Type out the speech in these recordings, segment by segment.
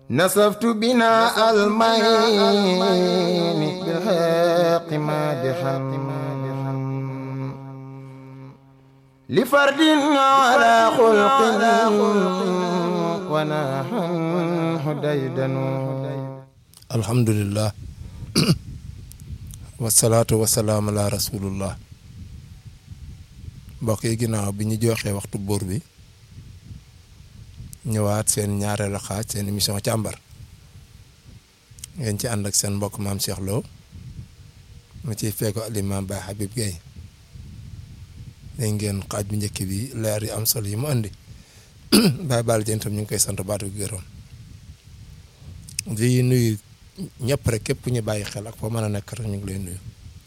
نسفت بنا المين بالحق مادحا لفرد على خلق ونحن هديدن alhamdulillah wasalaatu wasalaam ala rasulullah mbokk yi ginnaaw bi ñu joxee waxtu buur bi ñëwaat seen ñaareelu xaaj seen émission càmbar ngeen ci ànd ak seen mbokk maam Cheikh Lo mu ciy fekko alimaam Baye Habib Gueye dégg ngeen xaaj bu njëkk bi leer yi am solo yi mu andi Baye Balla Dieng tam ñu ngi koy sant baatu gërëm di nuyu ñëpp rek képp ñu bàyyi xel ak foo mën a nekk rek ñu ngi lay nuyu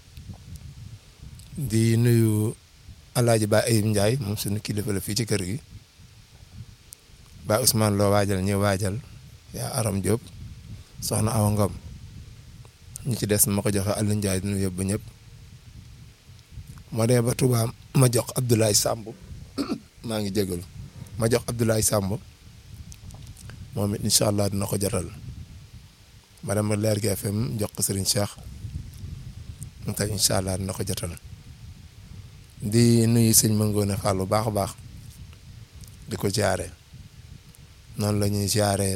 di nuyu Alaaji Ba Ayib Ndiaye moom suñu kilifa la fii ci kër gi Ba Ousmane loo waajal ñu waajal yaa Aram Diop soxna Awa Ngom ñu ci des ma ko joxe Aliou Ndiaye di nuyu yëpp ba ñëpp moo demee ba Touba ma jox Abdoulaye Samb maa ngi jégalu ma jox Abdoulaye Samb moom it incha allah dina ko jotal ma dem ba Leer gi FM jox ko Serigne Cheikh mu tey incha allah dina ko jotal di nuyu sëñ Mangoone Fall bu baax a baax di ko jaare noonu la ñuy jaare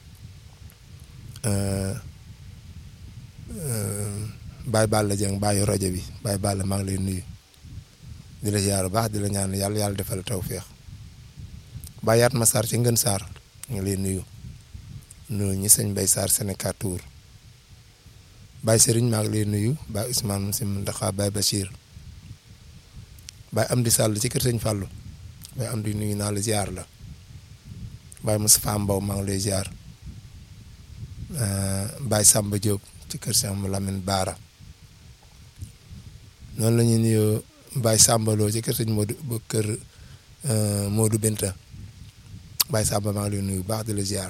Baye Balla Dieng bàyyi rajo bi Baye Balla maa ngi lay nuyu di la jaare baax di la ñaan yàlla yàlla defal tawféex Baye Yaat ma Sarr ci Ngën Sarr ñu ngi lay nuyu nuyu ñi sëñ Bay Sarr Sénégal Tour Baye Serigne maa ngi lay nuyu Baye Ousmane si Ndaxa Baye Bachir Baye Amdi Sall ci kër sëñ Fallou Baye Amdi nuyu naa la ziar la Baye Moustapha Mbow maa ngi lay ziar Baye Samba Diop ci kër sëñ Lamine Baara noonu la ñuy nuyu Baye Samba Lo ci kër sëñ Modou ba kër Modou Benta Baye Samba maa ngi lay nuyu baax di la ziar.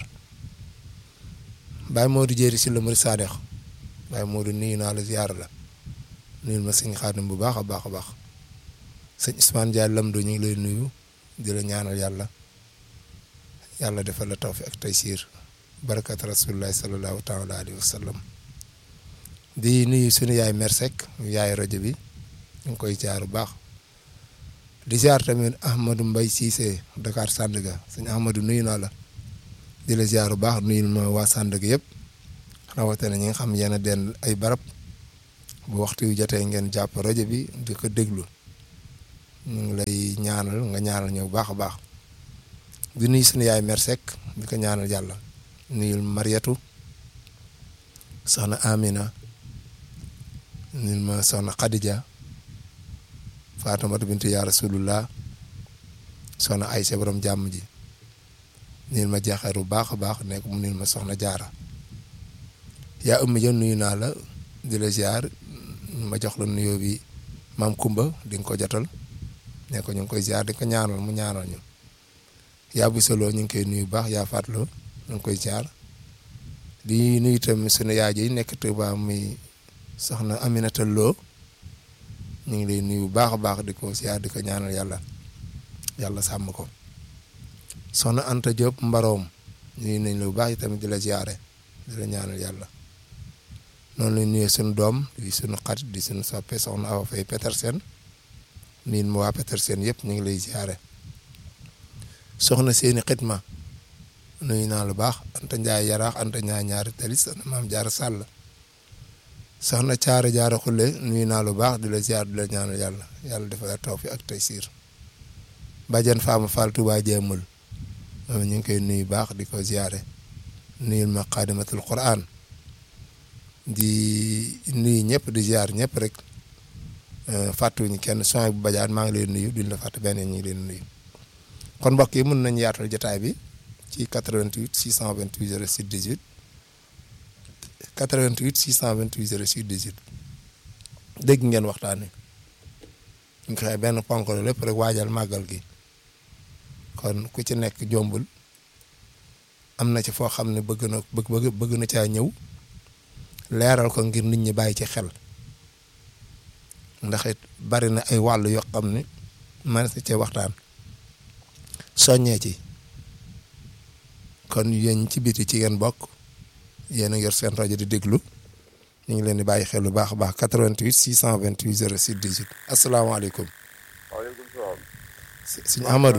Baye Modou Jéeri si la Murid Sadex Baye Modou nuyu naa la ziar la nuyu ma sëñ Xaadim bu baax a baax a baax sëñ Ousmane Ndiaye Lamdo ñu ngi lay nuyu di la ñaanal yàlla yàlla defal la tawfiq ak taysiir barakat rasulillahi sallallahu taala alayhi wa sallam di nuyu sunu yaay Mersek yaay rajo bi ñu ngi koy jaar bu baax di ziar tamit Ahmadou Mbaye Cissé Dakar Sandaga sëñ Ahmadou nuyu naa la. di la ziar bu baax nuyul ma waa Sandaga yëpp rawatina ñi nga xam yéen a den ay barab bu waxtu yu jotee ngeen jàpp rajo bi di ko déglu ñu ngi lay ñaanal nga ñaanal ñëw baax a baax di nuyu suñu yaay Mersek di ko ñaanal yàlla nuyul Mariatu soxna Amina nuyul ma soxna Khadija Fatimatu bintu yaa Rasulullah soxna Aysa borom jàmm ji. niil ma jeexeer bu baax a baax nekk mu niil ma soxna jaara yaa ëmmi jën nuyu naa la di la ziar ma jox la nuyoo bi maam Kumba di nga ko jotal ne ko ñu ngi koy ziar di ko ñaanal mu ñaanal ñu yaa bu solo ñu ngi koy nuyu baax yaa fàttaloo ñu ngi koy ziar di nuyu tamit sunu yaay ji nekk Tuuba muy soxna Aminata Lo ñu ngi lay nuyu bu baax a baax di ko ziar di ko ñaanal yàlla yàlla sàmm ko. soxna Anta Diop mbaroom nuyu nañ la bu baax tamit di la ziare di la ñaanal yàlla noonu la nuyee suñu doom di suñu xarit di suñu soppe soxna Awa Faye Petersen nuyu ma waa Petersen yëpp ñu ngi lay ziare soxna seeni xitma nuyu naa lu baax Anta Ndiaye yaraax Anta Ndiaye ñaari tali soxna maam Jaara Sàll soxna Caara Jaara Xulle nuyu naa lu baax di la ziar di la ñaanal yàlla yàlla defal la tawfiq ak taysiir Badiane Fama Fall Touba Jéemul moom ñu ngi koy nuyu baax di ko ziare nuyul ma xaadimatul quran di nuyu ñëpp di ziar ñëpp rek fàttuñu kenn son bu bajaan maa ngi leen nuyu duñ la fàtte benn ñu ngi leen nuyu kon mbokk yi mën nañu yaatal jotaay bi ci 88 628 06 18 88 628 06 18 dégg ngeen waxtaan wi ñu ngi xëy benn ponk la lépp rek waajal màggal gi kon ku ci nekk jombul am na ci foo xam ne bëgg na bëgg bëgg na caa ñëw leeral ko ngir nit ñi bàyyi ci xel ndax it bari na ay wàll yoo xam ne mën na cee waxtaan soññee ci kon yéen ci biti ci ngeen bokk yéen a yor seen rajo di déglu ñu ngi leen di bàyyi xel bu baax a baax 88 628 06 18 asalaamaaleykum waaleykum salaam. sëñ Amadou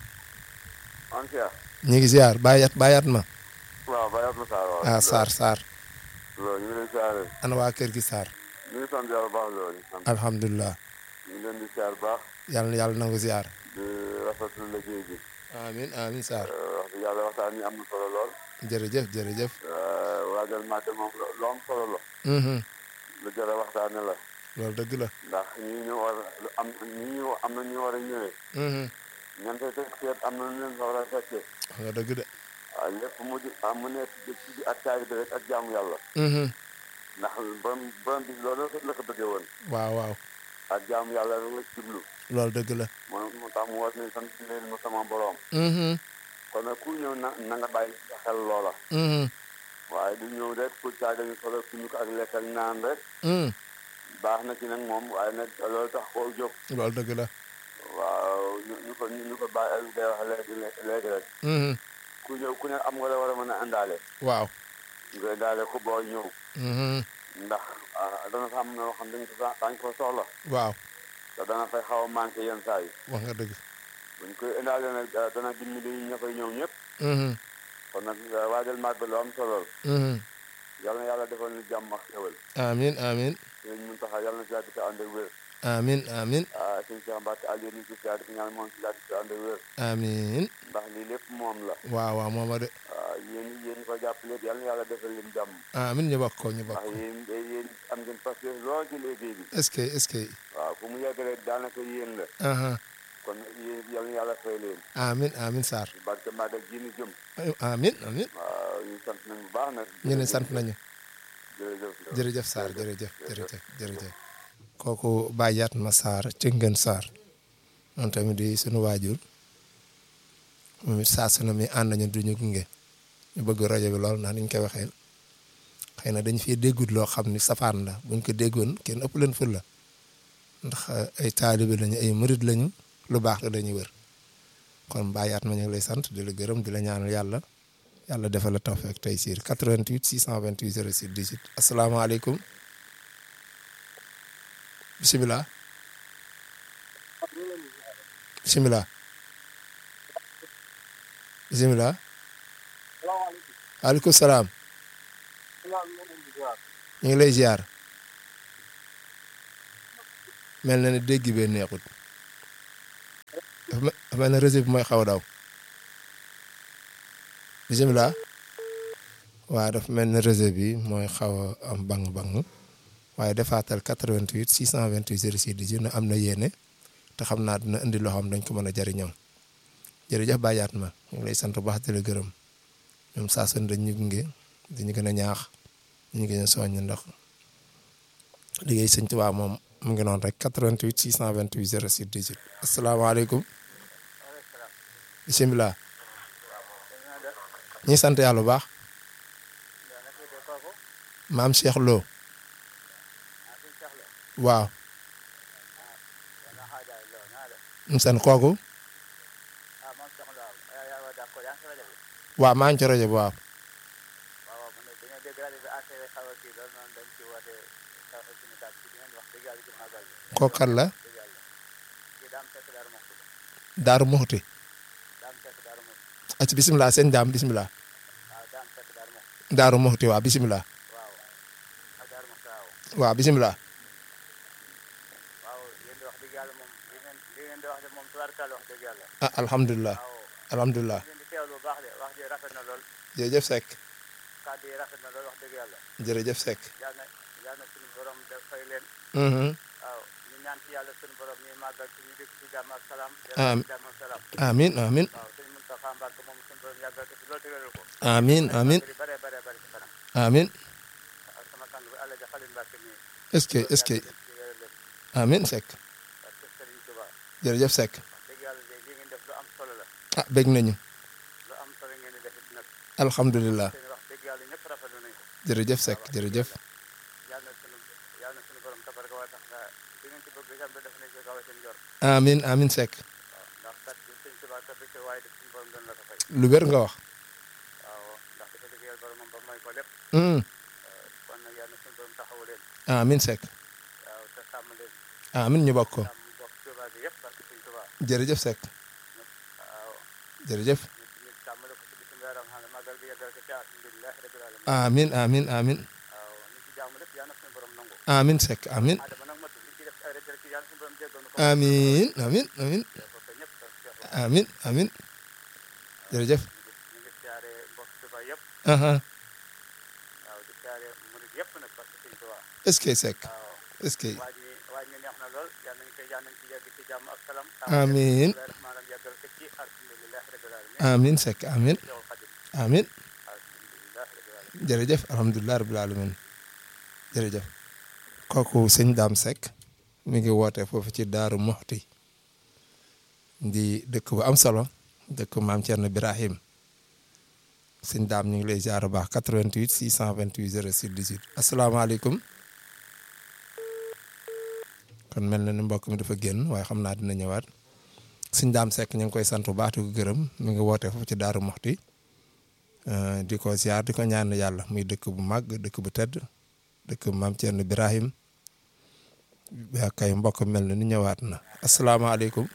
an Cheikh. ñu ngi ziar bàyyat bàyyat ma waaw Bayat ma Sarr waaw. ah Sarr Sarr loolu ñu ngi leen siyaare. ana waa kër gi Sarr ñu ngi sant yàlla baax loolu. sant alhamdulilah ñu ngi leen di siyaar baax. yàlla na yàlla nangu ziar di rafetlu liggéey bi. amin amin Sarr wax dëgg yàlla waxtaan ni am na solo lool. jërëjëf jërëjëf waajal màggal moom lu am solo la. mhm lu jar a waxtaane la. loolu dëgg la ndax ñi ñu war lu am ñi ñu am na ñu war a ñëwee. mhm ñan fay teg seet am na ñu leen fa war a fekkee. wax nga dëgg de waaw lépp mu di ah mu nekk ci ak taalibe rek ak jaamu yàlla. mhm ndax borom borom bi loolu la ko bëggee woon. waaw waaw ak jaamu yàlla rek la ci jublu. loolu dëgg la moo moo tax mu was ne sant leen ma sama borom. mhm kon nag ku ñëw na na nga bàyyi sa xel loola. mhm waaye du ñëw rek pour caaga ñu solo suñu ko ak lekk ak naan rek. mhm baax na ci nag moom waaye nag loolu tax koo jóg. loolu dëgg la waaw ñu ñu ko ñu ko bàyyi day wax léegi léegi rek. mhm ku ñëw ku ne am nga la war a mën a indaale. waaw nga indaale ko boo ñëw. mhm ndax ah dana fa am na loo xam dañ ko dañ ko soxla. waaw te dana fay xaw a manqué yenn saa yi. wax nga dëgg buñ koy indaale nag dana dimbali ña koy ñëw ñëpp. mhm kon nag waajal màggal lu am solo la. mhm yal na yàlla defal ñu jàmm ak xewal. amin amin sëñ Muntaxa yal na si yàgg te ànd ak wér. amin amin ah sëñ Cheikh Mbacke Aliou ñu ngi si yàgg ñaan moom si yàgg te ànd ak wér. amin ndax lii lépp moom la. waaw waaw mooma de ah yéen yéen ko jàppale yal na yàlla defal leen jàmm. amin ñu bokk ko ñu bokk ndax ko yéen yéen am ngeen parce que lool ci liggéey bi. est-ce que est-ce que waaw fu mu yegg rek daanaka yéen la. aha kon yéen yal na yàlla fay leen. amin amin Sarr barke Magal ji ñu jëm. amin amin waaw ñu sant nañ bu baax nag. ñu ne sant nañu jërëjëf jërëjëf Sarr jërëjëf jërëjëf jërëjëf kooku bàyyaat ma Sarr Cëngën Sarr moom tamit di sunu waajur moom it saa su ne mi ànd nañu duñu gunge ñu bëgg rajo bi lool ndax niñ koy waxee xëy na dañ fi déggut loo xam ni safaan la buñ ko déggoon kenn ëpp leen ful la ndax ay taalibe lañu ay murid lañu lu baax la dañuy wër kon bàyyaat ma ñu ngi lay sant di la gërëm di la ñaanal yàlla yàlla defal la tawfeex tey siir 88 628 06 18 asalaamaaleykum bisimilah bisimilah bisimilah waaleykum salaam ñu ngi lay ziar mel na ne dégg bee neexut dafa mel dafa mel ne réseau bi mooy xaw a daw bisimilah waaw dafa mel ne réseau bi mooy xaw a am bang-bang waaye defaatal 88 628 06 18 na am na yéene te xam naa dina indi loo xam dañ ko mën a jëriñoo jërëjëf bàyyaat ma ñu ngi lay sant bu baax di la gërëm ñoom saa su ne dañ ñu gunge dañu gën a ñaax ñu gën a soññ ndax liggéey sëñ Tuubaa moom mu ngi noonu rek 88 628 06 18 asalaamaaleykum bisimilah ñi sant yàlla bu baax maam Cheikh Lo waaw mu seen kooku waaw maa ngi ci rajo bi waaw kooku kan la Daaru Muxti ac bisimilah seen daam bisimilah Daaru Muxti waaw bisimilah waaw bisimilah ah alhamdulilah alhamdulilah jërëjëf Seck jërëjëf Seck amin amin amin amin amin est-ce que est-ce que amin Seck jërëjëf Seck ah bég nañu alhamdulilah jërëjëf Seck jërëjëf amin amin Seck lu wér nga wax boromam ba may ko lépp Mm. kon nag yàlla na suñu borom taxawu leen amin Seck waaw te sàmm leen amin ñu bokk ko sàmm bokk Tuubaa bi yëpp parce que suñ Tuubaa jërëjëf Seck waaw jërëjëf ñu ñu sàmmale ko ci bisim weeram xam ne màggal gi yeggal ko ci alhamdulilah rabbil alamin amin amin amin waaw li ci jàmm lépp yàlla na suñu borom nangu amin Seck amin adama nag matul li ci def ay rek rek yàlla suñu borom jéggal nu ko amin amin amin ko ko ñëpp parce que ñu amin amin jërëjëf ngi ñu ngi siyaare mbokk Tuubaa yëpp aha waaw di siyaare murid yëpp nag parce que suñ Tuubaa est-ce que Seck waaw est-ce que waaj ñi waaj ñi neex na lool yàlla nañu koy yàlla nañu ci yegg ci jàmm ak salaam Amiin. maanaam yeggal ko ci alhamdulilah rabbil alamin amin Seck amin yow Xadim amin alhamdulilah rabbil alamin jërëjëf alhamdulilah rabbil alamin jërëjëf kooku sëñ Dame Seck mi ngi woote foofu ci Daaru Moxti di dëkk bu am solo dëkk maam Thierno Birahim sëñ Dame ñu ngi lay ziar bu baax 88 628 06 18 asalaamaaleykum kon mel na ni mbokk mi dafa génn waaye xam naa dina ñëwaat sëñ Dame Seck ñu ngi koy sant bu baax di ko gërëm mi ngi woote foofu ci Daaru Moxti Uh, di ko ziar di ko ñaan yàlla muy dëkk bu mag dëkk bu tedd dëkk maam Thierno Birahim yaa kay mbokk mel na ni ñëwaat na asalaamaaleykum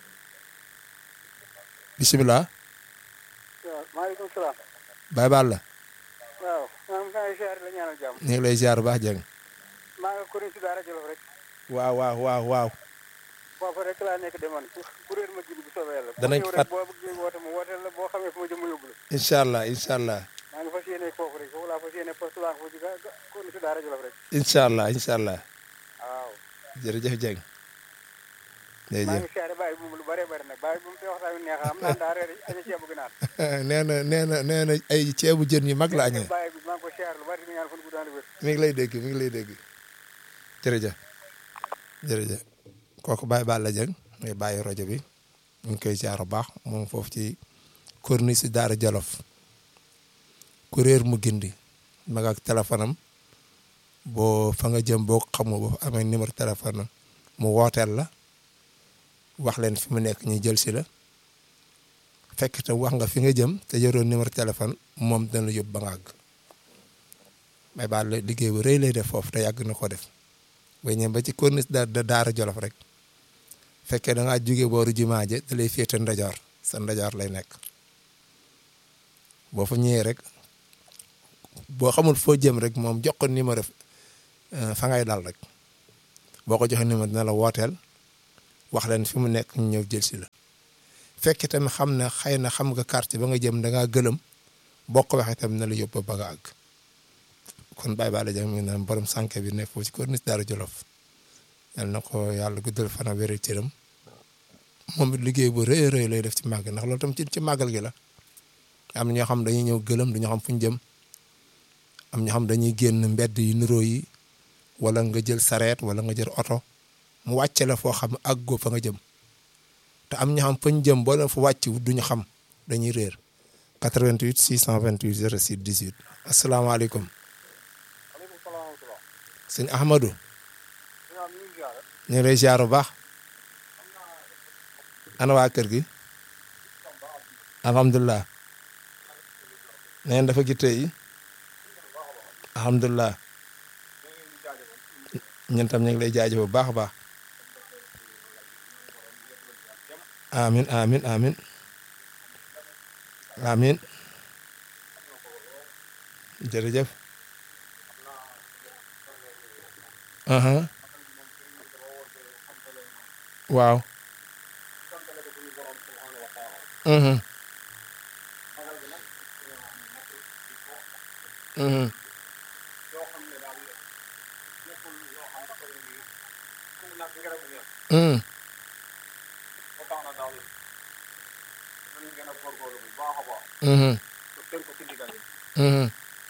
bisimilah waaw maaleykum salaam Baye Balla waaw maa ngi lay siyaare la ñaanal jàmm ñu ngi lay ziar bu baax jëng maa nga kuréel si daara Jolof rek waaw waaw waaw waaw foofu rek laa nekk demoon kuréel ma jibi bu soobee yàlla Danañ boo ñëw fat- rek boo bëggee woote ma wooteel la boo xamee fu ma jëm ma yóbbu la incha allah incha allah maa ngi fas yéene foofu rek foofu laa fas yéene poste laa ko fa ci ga ga kuréel si daara Jolof rek incha allah incha allah waaw jërëjëf jëng maa jërëjëf ngi siyaare bàyyi bu lu bëree bëri nag bàyyi bu mu te waxtaan wi neex am naa daa reer aña ceebu ginaar nee na nee na nee na ay ceebu jën yu mag la añee bàyyi bi maa ngi ko siyaare lu bari di ñaan fan guddaan wér mi ngi lay dégg mi ngi lay dégg jërëjëf jërëjëf kooku Baye Balla Dieng muy bàyyi rajo bi ñu ngi koy jaar bu baax moom foofu ci corniche si Daara Jolof kuréer mu gindi mag ak téléphone am boo fa nga jëm boo xamu boo amee numéro téléphone am mu wooteel la wax leen fi mu nekk ñu jël si la fekk te wax nga fi nga jëm te yoroon numéro téléphone moom dana la yóbbu ba nga àgg may baal la liggéey bu rëy lay def foofu te yàgg na ko def ba ñëw ba ci corniche da da Daara Jolof rek fekkee da ngaa jóge booru jumaa je da lay féete ndajoor sa ndajoor lay nekk boo fa ñëwee rek boo xamul foo jëm rek moom jox ko numéro euh, fa ngay dal rek boo ko joxe numéro dina la wooteel wax leen fi mu nekk ñu ñëw jël si la fekkee tamit xam ne xëy na xam nga quartier ba nga jëm da ngaa gëlëm boo ko waxee tamit na la yóbbu ba nga àgg kon Baye Balla Dieng mi ngi naan borom sànke bi nekk foofu ci corniche Daara Jolof yal na ko yàlla guddal fana wéral cëram moom it liggéey bu rëy a rëy lay def ci màgg ndax loolu tam ci ci màggal gi la am na ñoo xam dañuy ñëw gëlëm du ñu xam fu ñu jëm am ñoo xam dañuy génn mbedd yu niroo yi wala nga jël sareet wala nga jël oto mu wàcce la foo xam àggoo fa nga jëm te am ñoo xam fa ñu jëm boo leen fa wàcc duñu xam dañuy réer 88 628 06 18 asalaamaaleykum aleykum salaam wa rahmatulah sëñ Ahmadou ñoom ñu ngi siyaare ñu ngi lay ziar bu baax ana waa kër gi alhamdulilah neen dafa gitte yi alhamdulilah ñun tam ñu ngi lay jaajëf bu baax a baax amin amin amin amin jërëjëf aha waaw mhm mhm mhm mhm mhm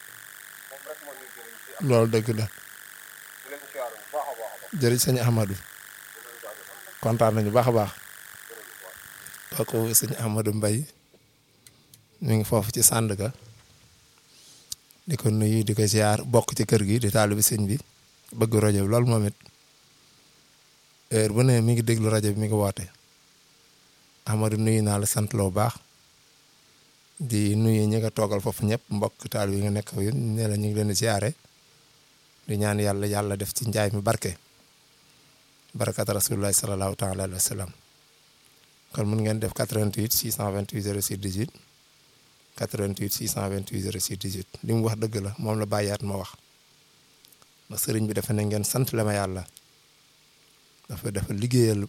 loolu dëgg la jërëjëf sëñ Ahmadou kontaan nañu baax a baax kooku sëñ Ahmadou Mbaye mi ngi foofu ci Sandaga di ko nuyu di ko ziar bokk ci kër gi di taalibi sëñ bi bëgg rajo bi loolu moom it heure bu ne mi ngi déglu rajo bi mi ngi woote Ahmadou nuyu naa la sant loo baax di nuyu ñi nga toogal foofu ñëpp mbokk taal yi nga nekk yéen ne la ñu ngi leen di siyaare di ñaan yàlla yàlla def ci njaay mi barke barakat rasulullahi sallallahu taala alayhi wa sallam kon mun ngeen def 88 628 06 18 88 628 06 18 li mu wax dëgg la moom la bàyyaat ma wax ndax sëriñ bi dafa ne ngeen sant la ma yàlla dafa dafa liggéeyal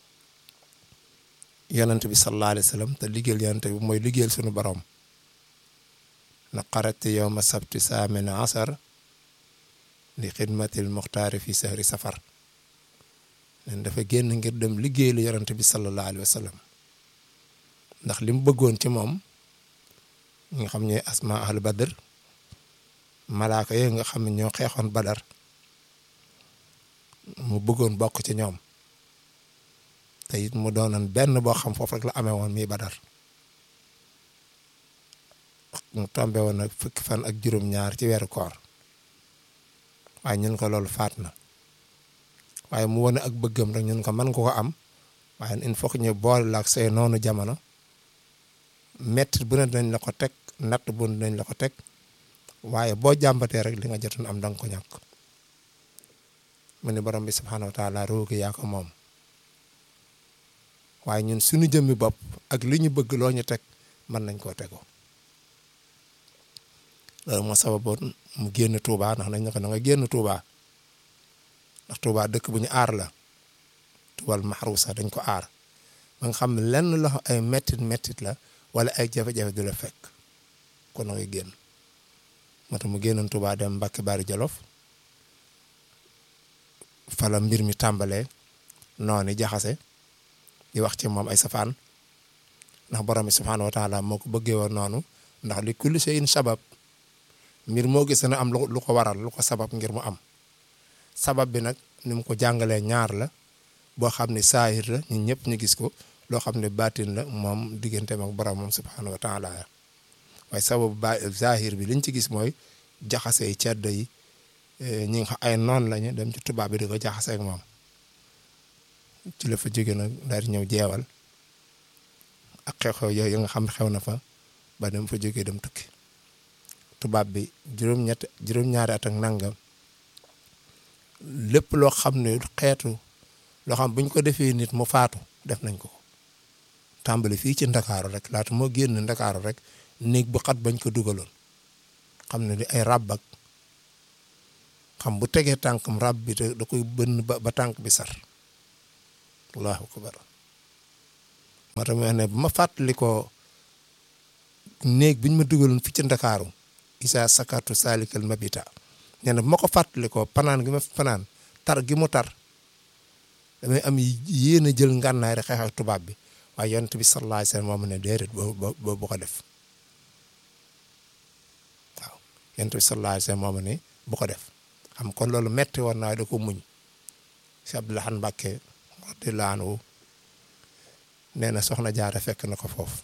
yonent bi sallallahu alayhi wa sallam te liggéeyal yonent bi mooy liggéeyal sunu borom na qarati yowma sabti saamina asar li xidmatil muxtaari fi sahri safar nen dafa génn ngir dem liggéeyal yonent bi sallallahu alayhi wa sallam ndax li mu bëggoon ci moom ñi nga xam ñooy asma ahlu badr malaaka yooyu nga xam ne ñoo xeexoon badar mu bëggoon bokk ci ñoom te it mu doonoon benn boo xam foofu rek la amee woon mii badar mu tombe woon nag fukki fan ak juróom-ñaar ci weeru koor waaye ñun ko loolu faat na waaye mu wane ak bëggam rek ñun ko mën nga ko am waaye il faut que ñu boole la ak say noonu jamono mettit bu ne dinañ la ko teg natt bu ne dinañ la ko teg waaye boo jàmbatee rek li nga jotoon am da nga ko ñàkk mu ne borom bi subhaanahu wa taala roogi yaa ko moom waaye ñun suñu jëmmi bopp ak li ñu bëgg loo ñu teg mën nañ koo tegoo loolu moo sababoon mu génn Touba ndax nañ ne ko da nga génn Touba ndax Touba dëkk bu ñu aar la tuwal maxruusa dañ ko aar ba nga xam ne lenn loxo ay mettit mettit la wala ay jafe-jafe du la fekk kon na ngay génn moo tax mu génnoon Touba dem Mbàkke Bari Jolof fala mbir mi tàmbalee noonu jaxase di wax ci moom ay safaan ndax borom bi subhaanahu wa taala moo ko bëggee woon noonu ndax li kulli shay'in sabab mbir moo gis na am lu ko waral lu ko sabab ngir mu am sabab bi nag ni mu ko jàngalee ñaar la boo xam ne saahir la ñun ñëpp ñu gis ko loo xam ne baatin la moom digganteem ak borom moom subhaanahu wa taala waaye sababu ba zahir bi liñ ci gis mooy jaxase yi ceddo yi ñi nga xam ay noon lañu dem ci tubaab bi di ko jaxase ak moom ci la fa jóge nag daal di ñëw jeewal ak xew-xew yooyu nga xam ne xew na fa ba dem fa jógee dem tukki tubaab bi juróom-ñett juróom-ñaari at ak nangam lépp loo xam ne xeetu loo xam buñ ko defee nit mu faatu def nañ ko tàmbali fii ci ndakaaru rek laata moo génn ndakaaru rek néeg bu xat bañ ko dugaloon xam ne di ay ràbb ak xam bu tegee tànkam ràbb bi da koy bënn ba ba tànk bi sar allahu akbar moo tax ma ne bu ma fàttali ko néeg bi ñu ma dugaloon fii ci ndakaaru isa sakatu salikal mabita nee na bu ma ko fàttali ko panaan gi ma panaan tar gi mu tar damay am yéen a jël ngànnaay rek xeex ak tubaab bi waaye yonent bi sallallahu alayhi wasallam moo ne déedéet boo bu ko def waaw yonent bi sallallahu alayhi wasallam moo ne bu ko def xam kon loolu metti woon naa da ko muñ si Abdoulaye Mbacke radiyallahu anhu nee na soxna jaara fekk na ko foofu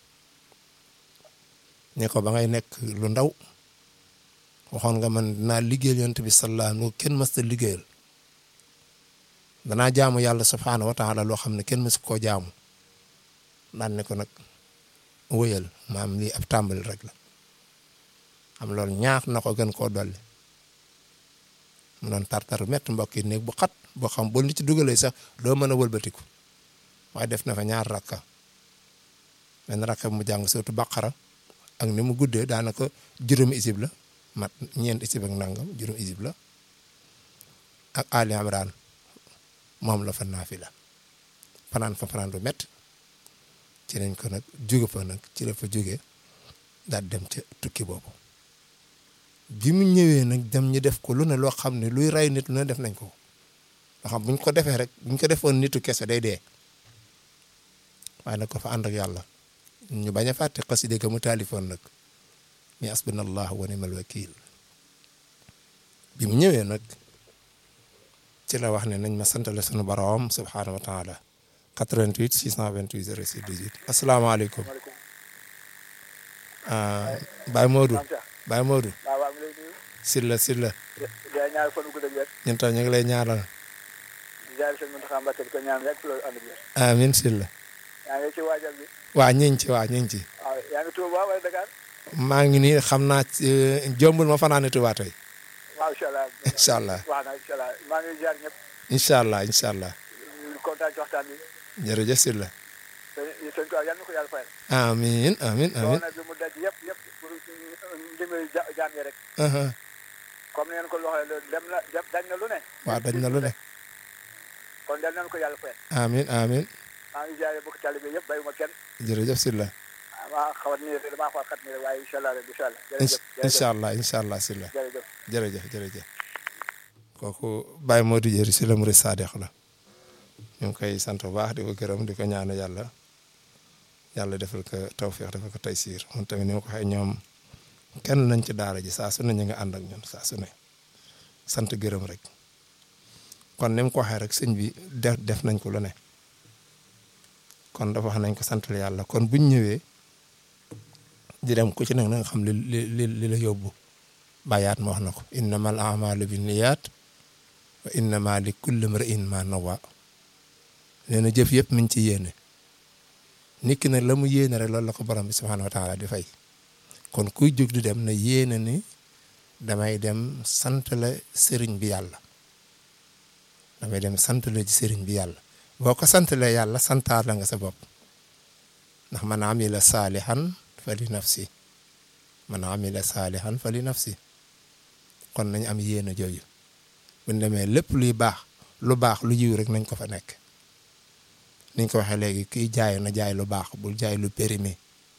ne ko ba ngay nekk lu ndaw waxoon nga man dinaa liggéeyal yonent bi sallallahu alayhi wasallam kenn mës ta liggéeyal danaa jaamu yàlla subhaanahu wa taala loo xam ne kenn mësu koo jaamu daan ne ko nag wëyal maam lii ab tàmbali rek la am loolu ñaax na ko gën koo dolli mu doon tartar métti mbokk yi néeg bu xat boo xam boo nit ci dugalee sax doo mën a wëlbatiku waaye def na fa ñaar rakka benn rakka mu jàng surtout baqara ak ni mu guddee daanaka juróomi isib la mat ñeent isib ak nangam juróom isib la ak Ali Imran moom la fa naafila fanaan fa fanaan bu métti ci lañ ko nag jóge fa nag ci la fa jóge daal dem ca tukki boobu bi mu ñëwee nag dem ñu def ko lu ne loo xam ne luy rey nit lu ne def nañ ko loo xam buñ ko defee rek buñ ko defoon nitu kese day dee waaye nag ko fa ànd ak yàlla ñu bañ a fàtte xaside ga mu taalifoon nag mi asbunallah wa ni'mal wakil bi mu ñëwee nag ci la wax ne nañ ma santale sunu borom subhaanahu wa taala 88 628 06 18 asalaamaaleykum Baye Modou Baye Modou waaw waaw mi lay nuyu Silla Silla di la ñaar fan gu dëgg wér ñun tam ñu ngi lay ñaanal di jaari seen Muntaxa Mbàkke di ko ñaan rek loolu ànd ak wér amin Silla yaa ngi ci waajal bi waa ñu ngi ci waa ñu ngi ci waaw waaw yaa ngi Touba wala Dakar maa ngi nii xam naa ci jombul ma fanaane Tuubaa tey waaw incha allah incha allah wax na incha allah maa ngi ziar ñëpp incha allah incha allah kontaan ci waxtaan bi jërëjëf si la te sëñ Tuubaa yal na ko yàlla fayal amiin amiin amiin doona bi mu daj yëpp yëpp pour ndimbali ja jaam yi rek aha comme ni ngeen ko waxee dem na dem dañ na lu ne waaw dañ na lu ne kon yal nañu ko yàlla fayal amiin amiin maa ngi ziare bokk taalibe yëpp bàyyuma kenn jërëjëf si la maa xawat nii rek damaa xawat xat nii rek waaye incha allah rek incha allah jërëjëf incha allah incha allah si la jërëjëf jërëjëf jërëjëf kooku Baye Modou Dieri si la murid saadix la ñu ngi koy sant bu baax di ko gërëm di ko ñaan yàlla yàlla defal ko tawféex defal ko taysiir moom tamit ni ma ko waxee ñoom kenn nañ ci daara ji saa su ne ñu nga ànd ak ñun saa su ne sant gërëm rek kon ni mu ko waxee rek sëñ bi def def nañ ko lu ne kon dafa wax nañ ko santal yàlla kon buñ ñëwee di dem ku ci nekk na nga xam li li li la yóbbu bàyyaat ma wax na ko innamal a'maalu binniyaat wa innama li kulli imri'in ma nawa nee na jëf yëpp mi ngi ci yéene nit ki nag la mu yéene rek loolu la ko borom bi subhaanahu wa taala di fay kon kuy jóg di dem na yéene ni damay dem sant la sëriñ bi yàlla damay dem sant la ci sëriñ bi yàlla boo ko santalee yàlla santaar la nga sa bopp ndax man amila saalihan fa li nafsi man amila saalihan fa li nafsi kon nañ am yéene jooju bu ñu demee lépp luy baax lu baax lu yiw rek nañ ko fa nekk niñ ko waxee léegi kiy jaay na jaay lu baax bul jaay lu périmé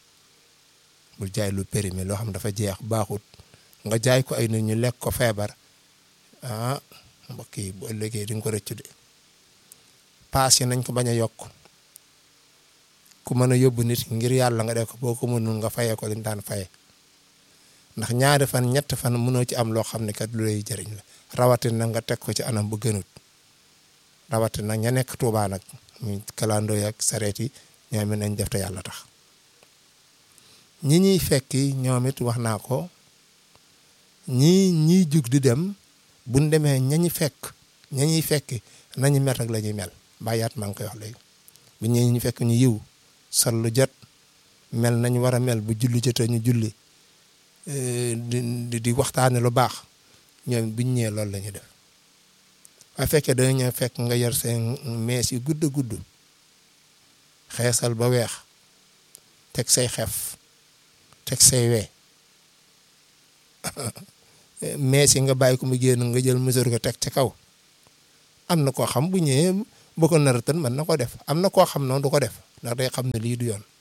bul jaay lu périmé loo xam dafa jeex baaxut nga jaay ko ay nit ñu lekk ko feebar ah mbokk yi bu ëllëgee di nga ko rëccu de paas yi nañ ko bañ a yokk ku mën a yóbbu nit ngir yàlla nga def ko boo ko mënul nga fayee ko liñ daan faye ndax ñaari fan ñett fan mënoo ci am loo xam ne kat lu lay jëriñ la rawatina nga teg ko ci anam bu gënut rawatina ña nekk Tuubaa nag muy kalandoo ak sareet yi ñoom it nañ def te yàlla tax ñi ñuy fekki ñoom it wax naa ko ñii ñiy jug di dem buñ demee ñañu fekk ña ñuy fekki nañu mel rek la ñuy mel bàyyaat maa ngi koy wax léegi bu ñëwee ñu fekk ñu yiw sol lu jot mel nañu war a mel bu julli jotee ñu julli di di waxtaane lu baax ñoom buñ ñëwee loolu la ñuy def waaye fekkee dañu ñëw fekk nga yor seen mees yu gudd gudd xeesal ba weex teg say xef teg say wee mees yi nga bàyyi ko mu génn nga jël mesure ko teg ci kaw am na koo xam bu ñëwee boo ko nar tan mën na ko def am na koo xam noonu du ko def ndax day xam ne lii du yoon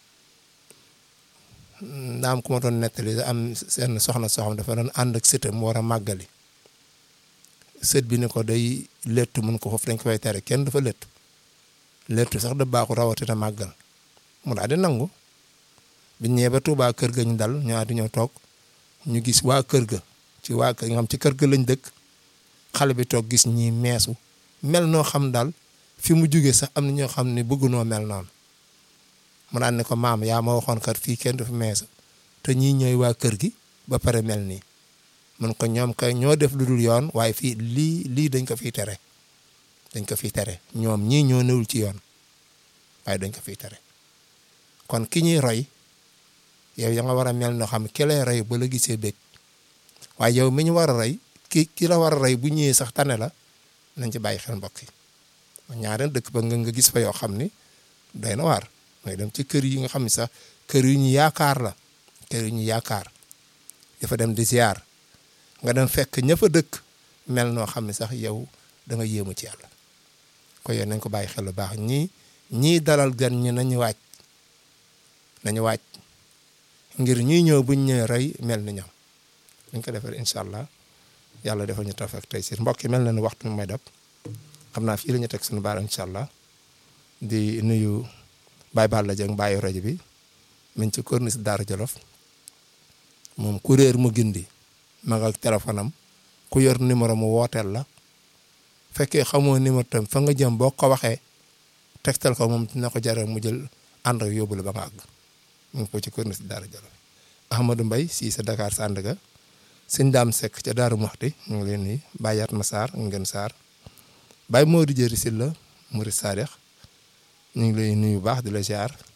ndaa am ku ma doon nettali am seen soxna soxam dafa doon ànd ak sëtam mu war a màggali sët bi ne ko day lettu mun ko foofu dañ ko fay tere kenn dafa lettu lettu sax da baaxu rawatina màggal mu daal di nangu bi ñëwee ba Tuubaa kër ga ñu dal ñu di ñëw toog ñu gis waa kër ga ci waa kër nga xam ci kër ga lañ dëkk xale bi toog gis ñi meesu mel noo xam daal fi mu jugee sax am na ñoo xam ne bëggunoo mel noonu mu daan ne ko maam yaa ma waxoon kat fii kenn du fi meesu te ñii ñooy waa kër gi ba pare mel nii mun ko ñoom kay ñoo def lu dul yoon waaye fii lii lii dañ ko fiy tere dañ ko fiy tere ñoom ñii ñoo newul ci yoon waaye dañ ko fiy tere kon ki ñuy roy yow ya nga war a mel noo xam ki lay roy ba la gisee bëgg waaye yow mi ñu war a roy ki ki la war a roy bu ñëwee sax tane la nañ ci bàyyi xel mbokk yi ñaareel dëkk ba nga nga gis fa yoo xam ni doy na waar mooy dem ci kër yi nga xam ne sax kër yu ñu yaakaar la kër yu ñu yaakaar dafa dem di ziar nga dem fekk ña fa dëkk mel noo xam ne sax yow da nga yéemu ci yàlla ko yow nañ ko bàyyi xel lu baax ñii ñii dalal gan ñi nañu waaj nañu waaj ngir ñuy ñëw buñ ñëwee rey mel ni ñoom dañ ko defee incha allah yàlla defal ñu tawfeex tey si mbokk yi mel na ni waxtu mi may dab xam naa fii la ñu teg suñu baaraam incha allah di nuyu Baye Balla Dieng Baye rajo bi min ci corniche Daara Jolof moom ku réer mu gindi ma nga ak téléphone am ku yor numéro mu wooteel la fekkee xamoo numéro tam fa nga jëm boo ko waxee tegtal ko moom dina ko jaral mu jël ànd ak yóbbu la ba nga àgg mu ngi ko ci corniche Daara Jolof Ahmadou Mbaye si sa Dakar Sandaga sëñ Daam Seck ca Daaru Muxti ñu ngi leen ni bàyyaat ma Sarr ngeen Sarr Baye Modou Jëri Silla Murid Saadix ñu ngi lay nuyu baax di la ziar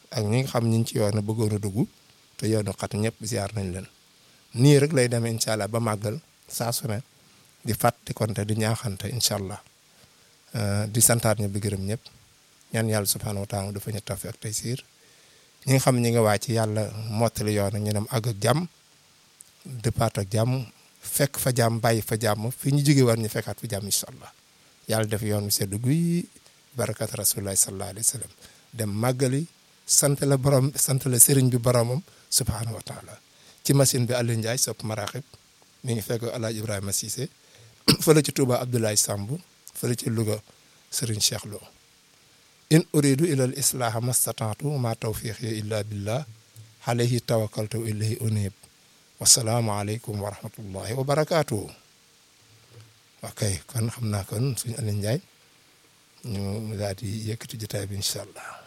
ak ñi nga xam ñi ngi ci yoon bëggoon a dugg te yoonu xat ñëpp ziar nañ leen nii rek lay demee incha allah ba màggal saa su ne di fàtte konte di ñaaxante incha allah di santaat ñëpp di gërëm ñëpp ñaan yàlla subhanahu wa taala dafa ñu tafi ak tey siir ñi nga xam ñi nga wàcc yàlla mottali yoon ñu dem àgg ak jàmm départ ak jàmm fekk fa jàmm bàyyi fa jàmm fi ñu jóge war ñu fekkaat fa jàmm incha allah yàlla def yoon wi seddu guy barakat rasulillahi sallallahu alayhi wa sallam dem màggali sant la borom sant la sëriñ bi boromam subhanahu wa taala ci machine bi Aliou Ndiaye sopp maraaxib mi ngi fekk El Hadj Ibrahima Cissé fële ci Touba Abdoulaye Samb fële ci Louga Serigne Cheikh Lo in uridu ila al islaha mastataatu ma tawfiqi illa billah alayhi tawakkaltu wa ilayhi unib wasalaamu aleykum wa rahmatullahi wa barakaatuhu ok kon xam naa kon suñu Aliou Ndiaye ñu daal di yëkkati jotaay bi incha allah